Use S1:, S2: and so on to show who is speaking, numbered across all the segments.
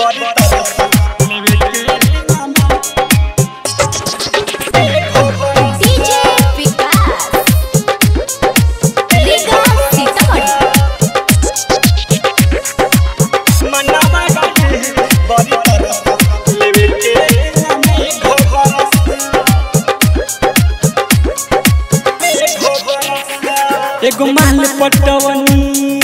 S1: बड़ी तरह लेवे के दिना में
S2: डीजे विकास लीगा सीतामढ़ी
S1: मनावा के बड़ी तरह लेवे के दिना में घोबरस
S3: एगो माल पटवनी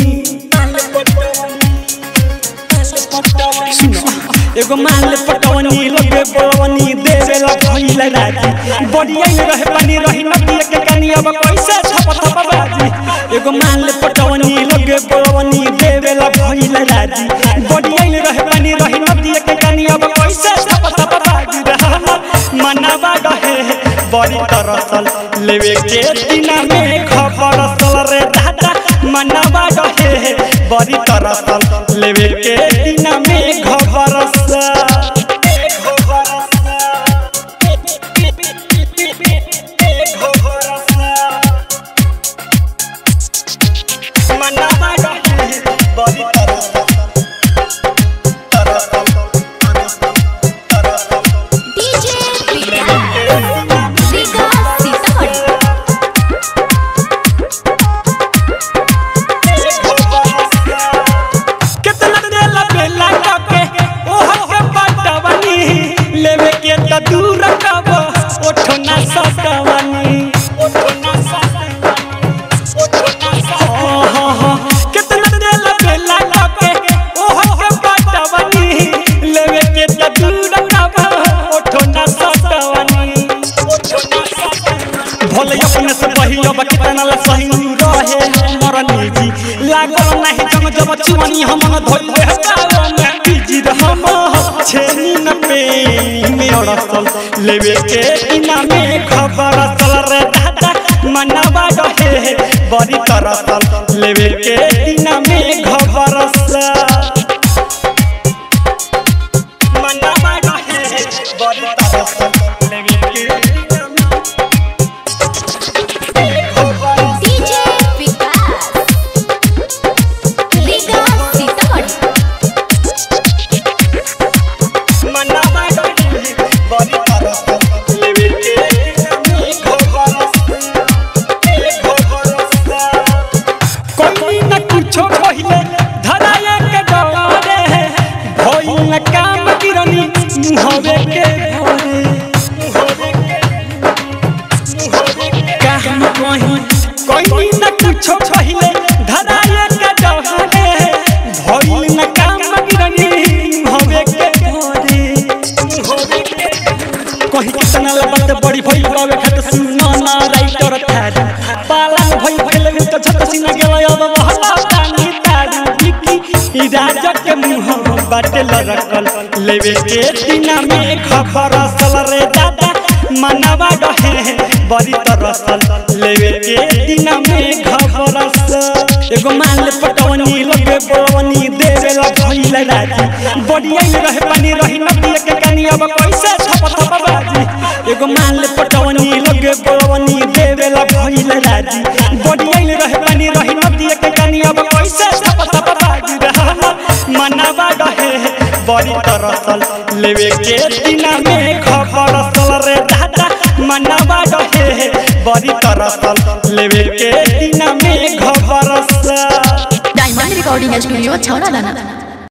S3: सुनो एगो माल पटवनी लगे बड़वनी देवेला भइल राजी बड़िया रहे पानी रही नदी के कनी अब कैसे छप छप बाजी एगो माल पटवनी लगे बड़वनी देवेला भइल राजी बड़िया रहे पानी रही नदी के कनी अब कैसे छप छप बाजी रहना मनवा रहे बड़ी तरसल लेवे के दिना में खबर सल रे दादा मनवा रहे बड़ी तरसल लेवे के दिना में खबर सल
S1: मनावा रहे बड़ी तरह
S2: डीजे विकास लीगा सीतामढ़ी
S3: कितना देला बेला काके ओह के पटवनी लेवे के त दूर कब ओठो ना सकवनी ओठो ना कितना देला बेला काके ओह के पटवनी लेवे के त दूर कब ओठो ना सकवनी भले अपने से बही अब कितना ला सही रहे मरनी जी लागल नहीं जम जब चुवनी हम न धोइले हकालो में बिजी हम छेनी न पे में अड़सल लेवे के इना में खबर असल रे दादा मनवा रहे बड़ी तरसल लेवे के इना में खबर असल मनवा रहे बड़ी तरसल लेवे के इना में
S2: डीजे विकास लीगा सीतामढ़ी
S1: मनावा रहे बड़ी तरह लेवे के दिना में घोबरस
S3: कोई न कुछो कहिले धराया के डरे भइल न काम गिरनी मुहवे के भरे काम कहीं कोई न कुछो कहिले धराया के डरे भइल न काम गिरनी मुहवे के भरे कहीं कितना लबत बड़ी भइल बावे खत सुना ना राइटर थारी पालन भइल भइल त छत सिना गेल अब महला तानी तारी बिकी ई राजा के मुंह बाटे लरकल लेवे के दिना में खबर असल रे दादा मनवा रहे बड़ी तरसल लेवे के दिना में खबर असल एगो माल पटवनी लगे बड़वनी देवेला भइल राजी बड़िया रहे पानी रही नदी के कनी अब कैसे छप छप बाजी एगो माल पटवनी लगे बड़वनी देवेला भइल राजी बड़िया रहे पानी रही नदी के कनी अब कैसे छप छप बाजी रहना मनवा रहे बड़ी तरसल लेवे के दिना में खबर असल रे दादा मनवा रहे बड़ी तरसल लेवे के दिना में खबर असल
S4: डायमंड रिकॉर्डिंग स्टूडियो छौड़ा दाना